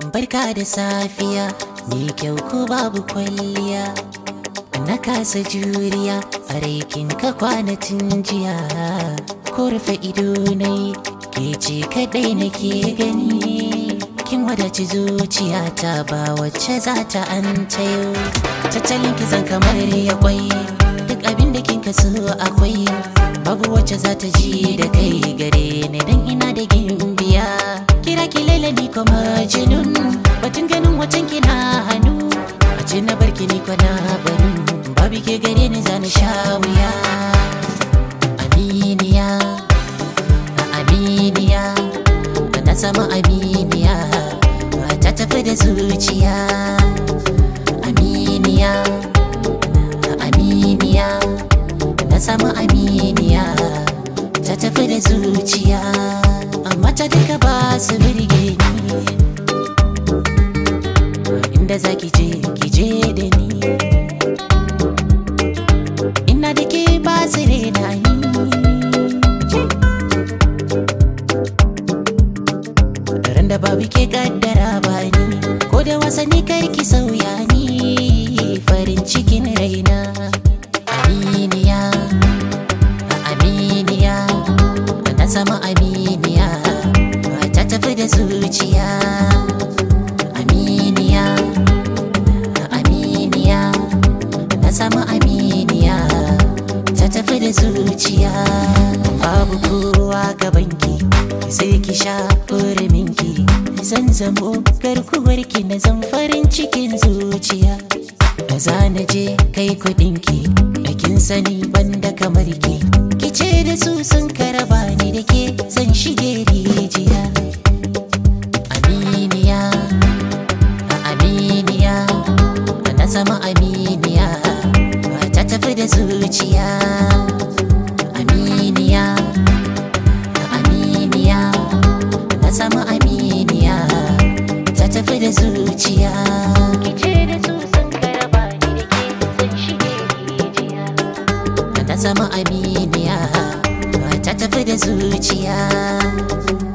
barka da safiya ni kyau ko babu kwalliya na kasa juriya a raikin ka kwanatin jiya ko rufe ido nai ke ce kadai nake gani kin wadaci zuciyata ba wacce za ta an tayo tattalin kizan kamar ya kwai duk abin da kin kaso akwai babu wacce za ta ji da kai gare ni dan ina da gimbiya kira ki laila ni kuma jinun batun ganin watan kina hannu a ce na barki ni kwana banu babu ke gare ni zani sha wuya aminiya a aminiya na sama aminiya ta tafi da zuciya aminiya a aminiya na sama aminiya ta tafi da zuciya amma ta duka ba su birge ni inda za ki je ki je da ni ina da ke ba su rena ni Daren da babu ke kaddara ba ni ko da wasanni karki sauya ni farin cikin raina aminiya aminiya na sama aminiya ta tafi da zuciya aminiya aminiya na sama aminiya ta tafi da zuciya babu kowa gabanki sai ki sha minki zan zamo garkuwarki na zan farin cikin zuciya da za na je kai kudinki da kin sani banda kamar ki ki ce da su sun karaba ni da ke zan shige rijiya aminiya a aminiya na sama aminiya ta tafi da zuciya aminiya a aminiya na sama aminiya ta tafi da zuciya kice da su sun karaba ni da ke zan shige rijiya na sama aminiya ta tafi da zuciya